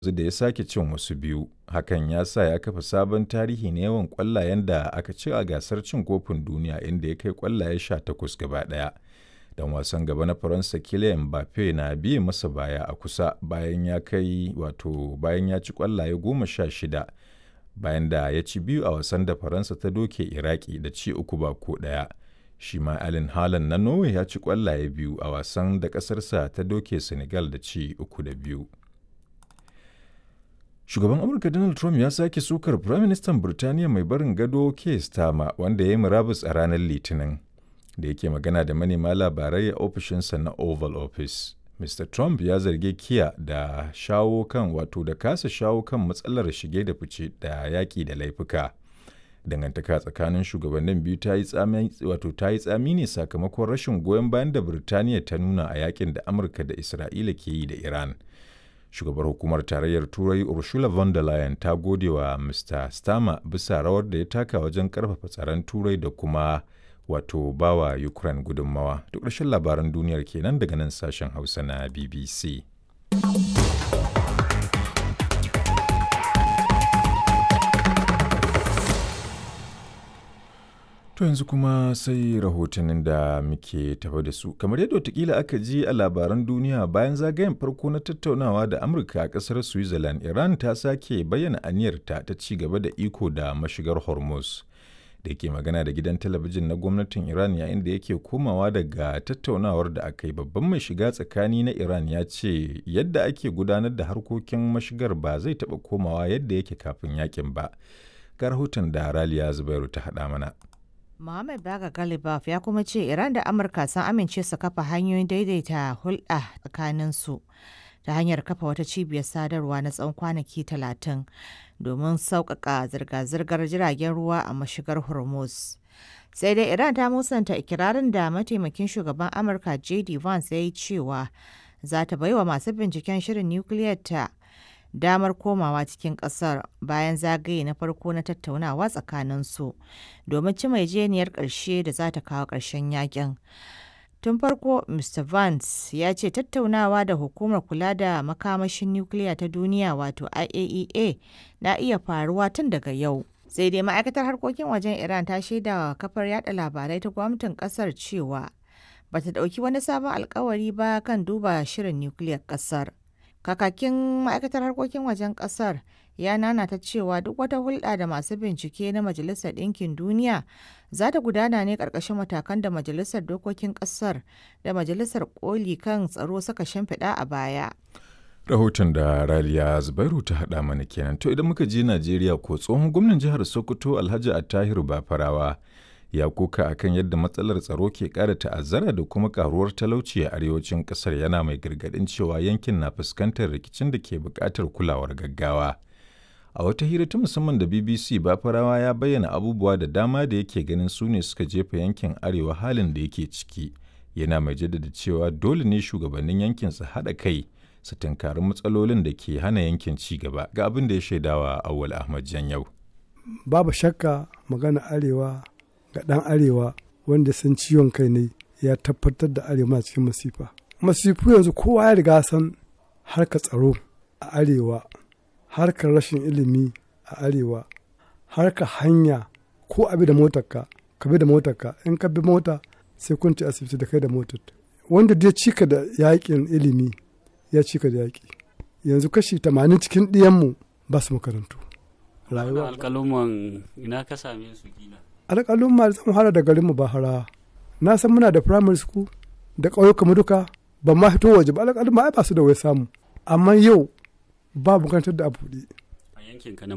da ya sake cin wasu biyu, hakan ya sa ya kafa sabon tarihi na yawan ƙwallayen da aka ci a gasar cin kofin duniya inda ya kai ƙwallaye 18 gaba ɗaya. Dan wasan gaba na Faransa Kylian Mbappe na biye masa baya a kusa bayan ya kai wato bayan ya ci ƙwallaye goma sha shida bayan da ya ci biyu a wasan da Faransa ta doke Iraki da ci uku ba ko ɗaya. Shi ma Erling Haaland na Norway ya ci ƙwallaye biyu a wasan da ƙasarsa ta doke Senegal da ci uku da biyu. Shugaban Amurka Donald Trump ya sake sukar Firaministan Birtaniya mai barin gado Keir Starmer wanda ya yi murabus a ranar Litinin. Da yake magana da manema labarai a ofishinsa na Oval Office. Mr. Trump ya zargi Kiya da shawo kan wato da kasa shawo kan matsalar shige da fice da yaƙi da laifuka. Dangantaka tsakanin shugabannin biyu ta yi tsami wato ta yi tsami ne sakamakon rashin goyon bayan da Birtaniya ta nuna a yakin da Amurka da Isra'ila ke yi da Iran. shugabar hukumar tarayyar turai ursula von der leyen ta gode wa mr starmer bisa rawar da ya taka wajen karfafa tsaron turai da kuma wato bawa ukraine gudunmawa duk ƙarshen labaran duniyar kenan daga nan sashen hausa na bbc To yanzu kuma sai rahotannin da muke tafa da su. Kamar yadda watakila aka ji a labaran duniya bayan zagayen farko na tattaunawa da Amurka a ƙasar Switzerland, Iran ta sake bayyana aniyarta ta ci gaba da iko da mashigar Hormuz. Da ke magana da gidan talabijin na gwamnatin Iran yayin da yake komawa daga tattaunawar da aka yi babban mai shiga tsakani na Iran ya ce yadda ake gudanar da harkokin mashigar ba zai taɓa komawa yadda yake kafin yakin ba. Ga rahoton da Raliya Zubairu ta haɗa mana. Mohamed Baga Galibaf ya kuma ce Iran da Amurka sun amince su kafa hanyoyin daidaita hulɗa tsakaninsu ta hanyar kafa wata cibiyar sadarwa na tsawon kwanaki talatin domin sauƙaƙa zirga-zirgar jiragen ruwa a mashigar Hormuz. Sai dai Iran ta musanta ikirarin da mataimakin shugaban Amurka J.D. Vance ya yi cewa za ta baiwa masu binciken shirin nukiliyar ta damar komawa cikin kasar bayan zagaye na farko na tattaunawa tsakaninsu domin ci jeniyar ƙarshe da za ta kawo ƙarshen yakin. Tun farko, Mr. Vance ya ce tattaunawa da hukumar kula da makamashin nukiliya ta duniya wato IAEA na iya faruwa tun daga yau. Sai dai ma'aikatar harkokin wajen Iran ta shaida wa kafar yada labarai ta gwamnatin kasar cewa bata ɗauki wani sabon alkawari ba kan duba shirin nukiliyar kasar. Kakakin ma'aikatar harkokin wajen kasar ya nanata cewa duk wata hulɗa da masu bincike na Majalisar Ɗinkin Duniya za ta gudana ne ƙarƙashin matakan da Majalisar Dokokin ƙasar da Majalisar Koli kan tsaro suka shimfiɗa a baya. Rahoton da Raliya Zubairu ta haɗa mana kenan. To idan muka je Najeriya ko tsohon gwamnan jihar Sokoto Alhaji Attahiru Bafarawa ya koka akan yadda matsalar tsaro ke ƙara ta'azzara da kuma karuwar talauci a arewacin ƙasar yana mai gargaɗin cewa yankin na fuskantar rikicin da ke buƙatar kulawar gaggawa. A wata hira ta musamman da BBC Bafarawa ya bayyana abubuwa da dama da yake ganin su ne suka jefa yankin arewa halin da yake ciki. Yana mai jaddada cewa dole ne shugabannin yankin su haɗa kai su tunkari matsalolin da ke hana yankin ci gaba ga abin da ya shaidawa Awwal Ahmad Janyau. Babu shakka magana arewa ga ɗan arewa wanda san ciwon kai ne ya tabbatar da arewa cikin masifa masifu yanzu kowa ya riga san harka tsaro a arewa harkar rashin ilimi a arewa harka hanya ko abi da motarka ka bi da motarka in ka bi mota sai kun ci asibiti da kai da motar wanda dai cika da yakin ilimi ya cika da yaki yanzu kashi tamanin cikin ɗiyanmu ba su makarantu rayuwa alƙaluman ina ka same su kila alƙalin ma zan fara da garinmu ba hara na san muna da primary school da ƙauyuka mu duka ban ma fito waje ba alƙalin ma ai ba su da wai samu amma yau ba bukatar da a buɗe a yankin ka